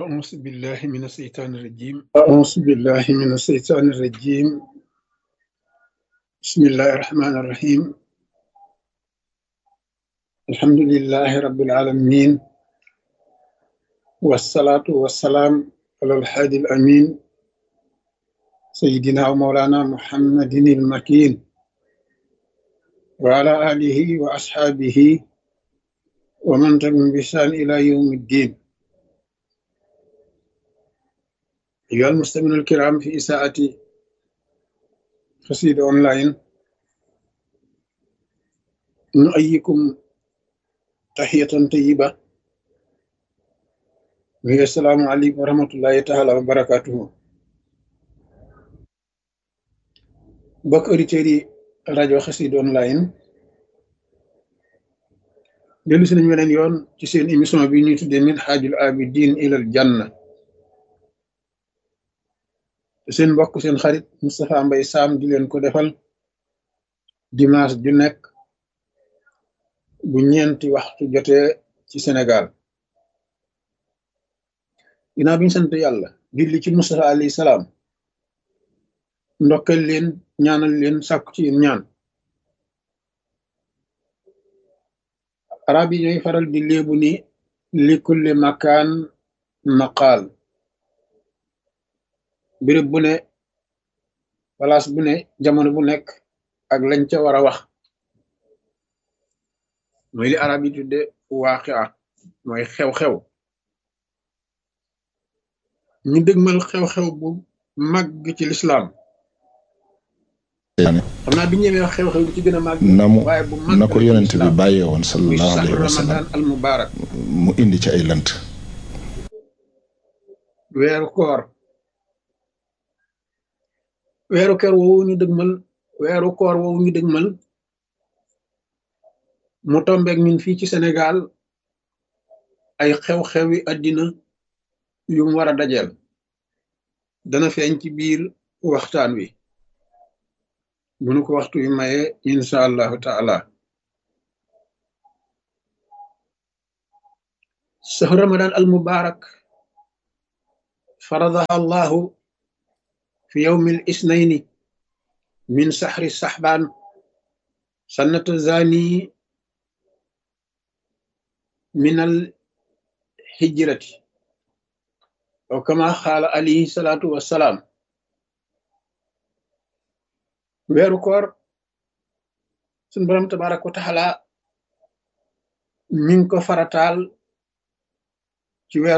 أعوذ بالله من الشيطان الرجيم أعوذ بالله من الشيطان الرجيم بسم الله الرحمن الرحيم الحمد لله رب العالمين والصلاة والسلام على الحادي الأمين سيدنا ومولانا محمد المكين وعلى آله وأصحابه ومن تبعهم بإحسان إلى يوم الدين أيها المستمعون الكرام في إساءة قصيدة أونلاين نؤيكم تحية طيبة وهي السلام عليكم ورحمة الله تعالى وبركاته bokk auditeurs yi rajo Xassida online dellu si nañu weneen yoon ci seen émission bi ñuy tuddee min xaajul abidin ilal janna te seen mbokk seen xarit Moustapha Mbaye Sam di leen ko defal dimanche ju nekk bu ñeenti waxtu jotee ci Sénégal ginnaaw bi ñu sant yàlla julli ci Moustapha alayhi salaam ndokkal leen ñaanal leen sàkku ci yéen ñaan arab yi ñooy faral di léebu ni li kulli makaan maqaal béréb bu ne place bu ne jamono bu nekk ak lañ ca war a wax mooy li arab yi tudde waaqia mooy xew-xew ñu dëgmal xew-xew bu màgg ci lislaam xam naa bi ñëwee wax xew-xew bi ci gën a màgg na mu waaye bu màgg na ko yonent bi bàyyee woon muy sallallahu saxru alayhi wa sallam ramadan al mubarak mu indi ci ay lënt weeru koor weeru koor woowu ñu dëgmal weeru koor woowu ñu dëgmal mu tombeek ñun fii ci Sénégal ay xew-xewi àddina yu mu war a dajeel dana feeñ ci biir waxtaan wi bu nu ko waxtu wi maye insha allahu taala sahru ramadan al mubarak faradaha allahu في يوم الاثنين من سحر السحبان سنة الزاني من الهجرة أو كما قال عليه الصلاة والسلام weeru koor sun borom tabaraka wa taala mi ngi ko farataal ci weeru